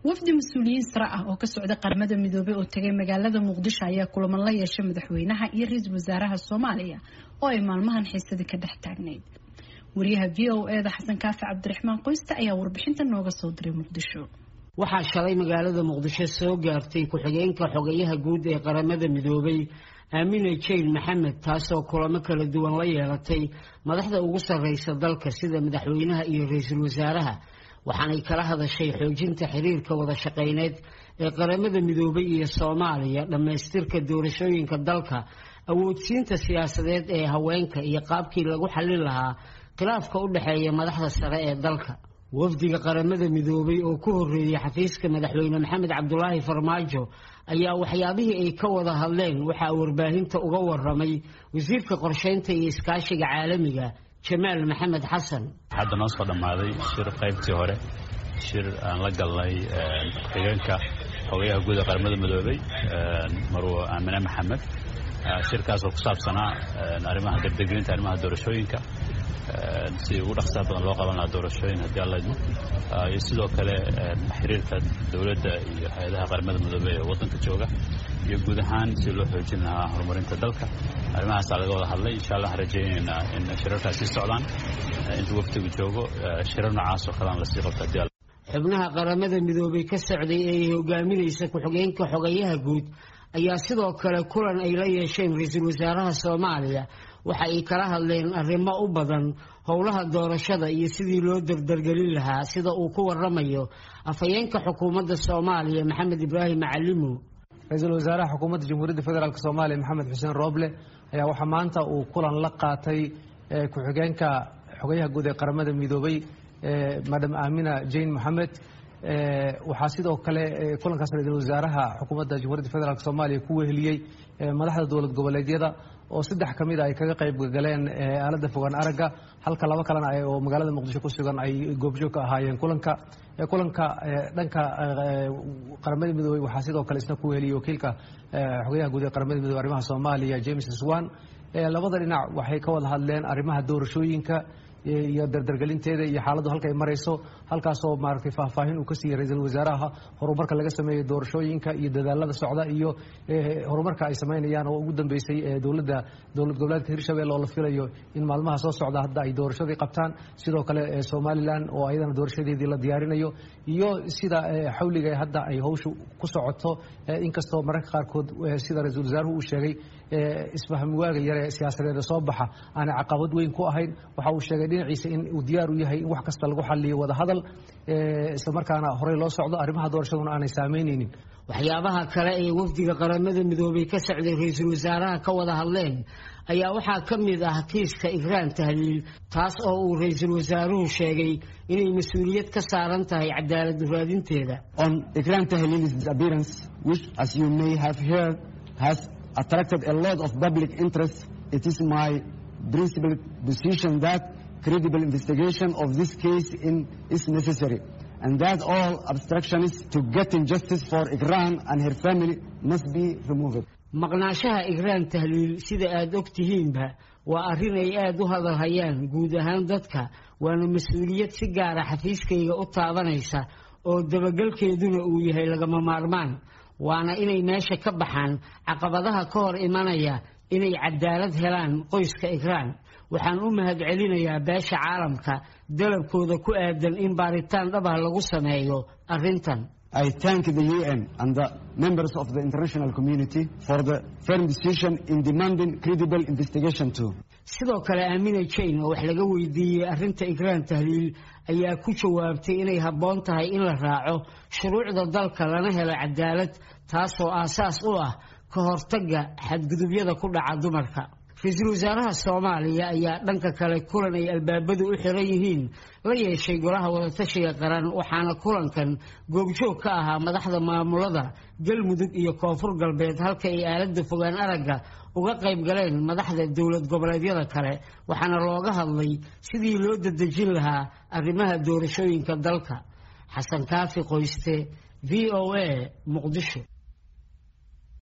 wafdi mas-uuliyiin sare ah oo ka socda qaramada midoobey oo tegay magaalada muqdisho ayaa kulaman la yeeshay madaxweynaha iyo ra-iisul wasaaraha soomaaliya oo ay maalmahan xiisadii ka dhex taagnayd wariyaha v o eda xasan kaafi cabdiraxmaan qoyste ayaa warbixinta nooga soo diray muqdisho waxaa shalay magaalada muqdisho soo gaartay ku-xigeenka xogayaha guud ee qaramada midoobay aamine jane maxamed taasoo kulamo kala duwan la yeelatay madaxda ugu sarreysa dalka sida madaxweynaha iyo ra-iisul wasaaraha waxaanay kala hadashay xoojinta xiriirka wada shaqayneed ee qaramada midoobay iyo soomaaliya dhammaystirka doorashooyinka dalka awoodsiinta siyaasadeed ee haweenka iyo qaabkii lagu xallin lahaa khilaafka u dhexeeya madaxda sare ee dalka wafdiga qaramada midoobay oo ku horreeyey xafiiska madaxweyne maxamed cabdulaahi farmaajo ayaa waxyaabihii ay ka wada hadleen waxaa warbaahinta uga waramay wasiirka qorsheynta iyo iskaashiga caalamiga jamaal maxamed xasan hadda noo soo dhammaaday shir qaybtii hore shir aan la galnay ku-xigeenka xogayaha guud ee qaramada midoobay marwo aamine maxamed shirkaasoo ku saabsanaa arrimaha degdeggelinta arrimaha doorashooyinka si ugu dhaqsaha badan loo qaban lahaa doorashooyin haddii alla idmo iyo sidoo kale xiriirka dowladda iyo hay-adaha qaramada midoobey ee waddanka jooga iyo guud ahaan si loo xoojin lahaa horumarinta dalka arrimahaasaa laga wada hadlay insha allah waxaan rajaynaynaa in shirarkaas sii socdaan intuu waftigu joogo shirar noocaas oo kalean lasii qabto haddii alla xubnaha qaramada midoobay ka socday ee ay hogaaminaysa ku-xigeenka xogayaha guud ayaa sidoo kale kulan ay la yeesheen ra-iisul wasaaraha soomaaliya waxa ay kala hadleen arrimo u badan howlaha doorashada iyo sidii loo dardargelin lahaa sida uu ku waramayo afhayeenka xukuumadda soomaaliya maxamed ibraahim macalimo ra-iisul wasaaraha xukuumadda jamhuuriyadda federaalk soomaaliya maxamed xuseen rooble ayaa waxaa maanta uu kulan la qaatay ku-xigeenka xogayaha guud ee qaramada midoobay madam aamina jane moxamed waxaa sidoo kale kulankaas ra-iisul wasaaraha xukuumadda jamhuuriyadda federaalk soomaaliya ku weheliyey madaxda dowlad goboleedyada oo saddex ka mid a ay kaga qayb galeen aaladda fogaan aragga halka laba kalena oo magaalada muqdisho ku sugan ay goobjoog ka ahaayeen kulanka kulanka dhanka qaramada midoobey waxaa sidoo kale isna ku weheliyey wakiilka xogayaha guud ee qaramada midoobey arrimaha soomaaliya james swan labada dhinac waxay ka wada hadleen arrimaha doorashooyinka iyo dardargelinteeda iyo xaaladdu halka ay marayso halkaasoo maaragtay faahfaahin uu ka siiyey ra-iisul wasaaraha horumarka laga sameeyey doorashooyinka iyo dadaalada socda iyo horumarka ay samaynayaan oo ugu dambeysay dowladda dowlad goboleedka hirshabelle oo la filayo in maalmaha soo socda hadda ay doorashadii qabtaan sidoo kale somalilan oo ayadana doorashadeedii la diyaarinayo iyo sida xawliga hadda ay hawshu ku socoto inkastoo mararka qaarkood sida ra-iisul wasaaruhu uu sheegay isfahmwaaga yare siyaasadeeda soo baxa aanay caqabad weyn ku ahayn waxa uu sheegay dhinaciisa in uu diyaar u yahay in wax kasta lagu xaliyo wada hadal islamarkaana horey loo socdo arrimaha doorashaduna aanay saameyneynin waxyaabaha kale ee wafdiga qaramada midoobay ka socday ra-iisul wasaaraha ka wada hadleen ayaa waxaa ka mid ah kiiska igraan tahliil taas oo uu ra-iisul wasaaruhu sheegay inay mas-uuliyad ka saaran tahay cadaalad raadinteeda on igraan tahliil's disappearance which as you may have heard has attracted a lot of public interest it is my principled position that credible investigation of this case in, is necessary and that all obstructions to getting justice for Iran and her family must be removed. maqnaashaha igraan tahliil sida aada og tihiinba waa arrin ay aada u hadalhayaan guud ahaan dadka waana mas-uuliyad si gaara xafiiskayga u taabanaysa oo dabagelkeeduna uu yahay lagama maarmaan waana inay meesha ka baxaan caqabadaha ka hor imanaya inay cadaalad helaan qoyska igraan waxaan u mahad celinayaa beesha caalamka dalabkooda ku aadan in baaritaan dhabah lagu sameeyo arrintan I thank the UN and the members of the international community for the firm decision in demanding credible investigation too. sidoo kale aamina jane oo wax laga weydiiyey arrinta igraan tahliil ayaa ku jawaabtay inay habboon tahay in la raaco shuruucda dalka lana helo cadaalad taasoo aasaas u ah ka hortagga xadgudubyada ku dhaca dumarka ra-iisul wasaaraha soomaaliya ayaa dhanka kale kulan ay albaabadu u xiran yihiin la yeeshay golaha wadatashiga qaran waxaana kulankan goobjoog ka ahaa madaxda maamulada galmudug iyo koonfur galbeed halka ay aaladda fogaan aragga uga qayb galeen madaxda dowlad goboleedyada kale waxaana looga hadlay sidii loo dadejin lahaa arrimaha doorashooyinka dalka xasan kaafi qoyste v o a muqdisho